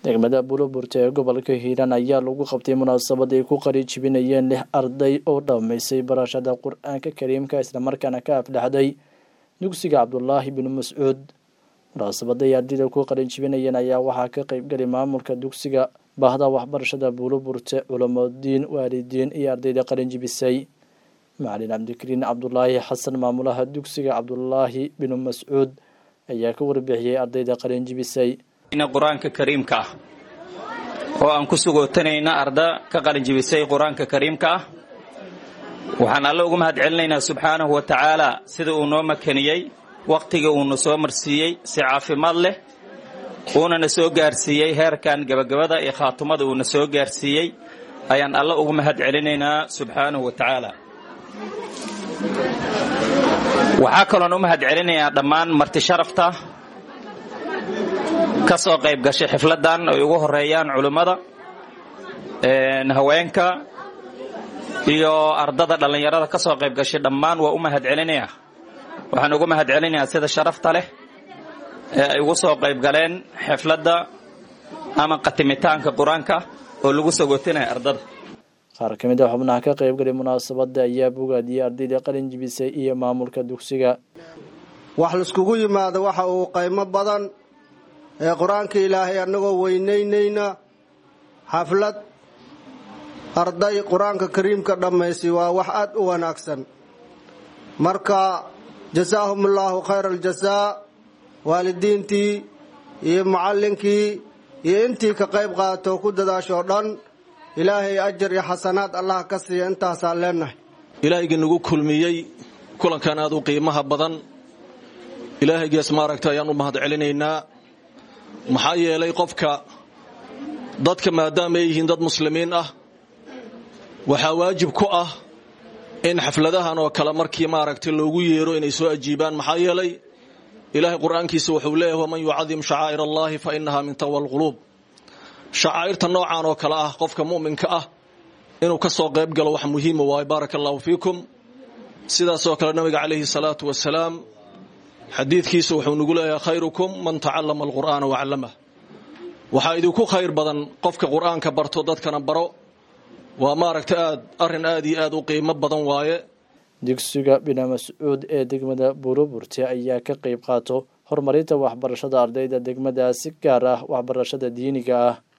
degmada buloburta ee gobolka hiiraan ayaa lagu qabtay munaasabad ay ku qari jibinayeen lix arday oo dhammaysay barashada qur-aanka kariimka islamarkaana ka afdhaxday dugsiga cabdulaahi binu mascuud munaasabada ay ardayda ku qarin jibinayeen ayaa waxaa ka qeybgali maamulka dugsiga bahda waxbarashada buuloburte culamadiin waalidiin iyo ardayda qarin jibisay macalin cabdikariin cabdulaahi xasan maamulaha dugsiga cabdulaahi binu mascuud ayaa ka warbixiyey ardayda qarin jibisay qur-aanka kariimka ah oo aan ku sugootanayna arda ka qalinjibisay qur-aanka kariimka ah waxaan alle ugu mahad celinaynaa subxaanahu wa tacaala sida uu noo makaniyey wakhtiga uuna soo marsiiyey si caafimaad leh uunana soo gaarsiiyey heerkan gebagabada iyo khaatumada uuna soo gaarsiiyey ayaan alle ugu mahad celinaynaa subxaanahu wa tacaala waxaa kaloon u mahad celinayaa dhammaan marti sharafta ka soo qayb gashay xifladan ay ugu horeeyaan culimmada haweenka iyo ardada dhallinyarada ka soo qayb gashay dhammaan waa u mahad celinayaa waxaan ugu mahad celinayaa sida sharafta leh ee ay ugu soo qayb galeen xifladda ama qatimitaanka qur-aanka oo lagu sagootinaya ardada qaar ka mid a xubnaha ka qaybgalay munaasabadda ayaa bogaadiyey ardayda qalin jibisay iyo maamulka dugsiga wax laiskugu yimaado waxa uu qaymo badan ee qur-aanka ilaahay annagoo weynaynayna xaflad arday qur-aanka kariimka dhammaysay waa wax aad u wanaagsan marka jasaahum allaahu khayra aljasaa waalidiintii iyo macallinkii iyo intii ka qayb qaadato ku dadaashoo dhan ilaahay ajar iyo xasanaad allah ka siiya intaasaan leenahay ilaahayga nagu kulmiyey kulankan aad u qiimaha badan ilaahaygaas maaragta ayaan u mahad celinaynaa maxaa yeelay qofka dadka maadaama ay yihiin dad muslimiin ah waxaa waajib ku ah in xafladahan oo kale markii maaragtay loogu yeero inay soo ajiibaan maxaa yeelay ilaahay qur-aankiisa wuxuu leeyahay waman yucadim shacaa'ir allahi fa innaha min taqwa alquluub shacaa'irta noocan oo kale ah qofka mu'minka ah inuu ka soo qayb galo wax muhiima waaye baaraka allahu fiikum sidaasoo kale nabiga calayhi salaatu wasalaam xadiidkiisa wuxuu nagu leeyahay khayrukum man tacallama alqur'aana wacallamah waxaa idinku khayr badan qofka qur'aanka barto dadkana baro waa maaragta aad arrin aad iyo aad u qiimo badan waaye dugsiga bina mascuud ee degmada buuroburte ayaa ka qayb qaato horumarinta waxbarashada ardayda degmadaasi gaar ah waxbarashada diiniga ah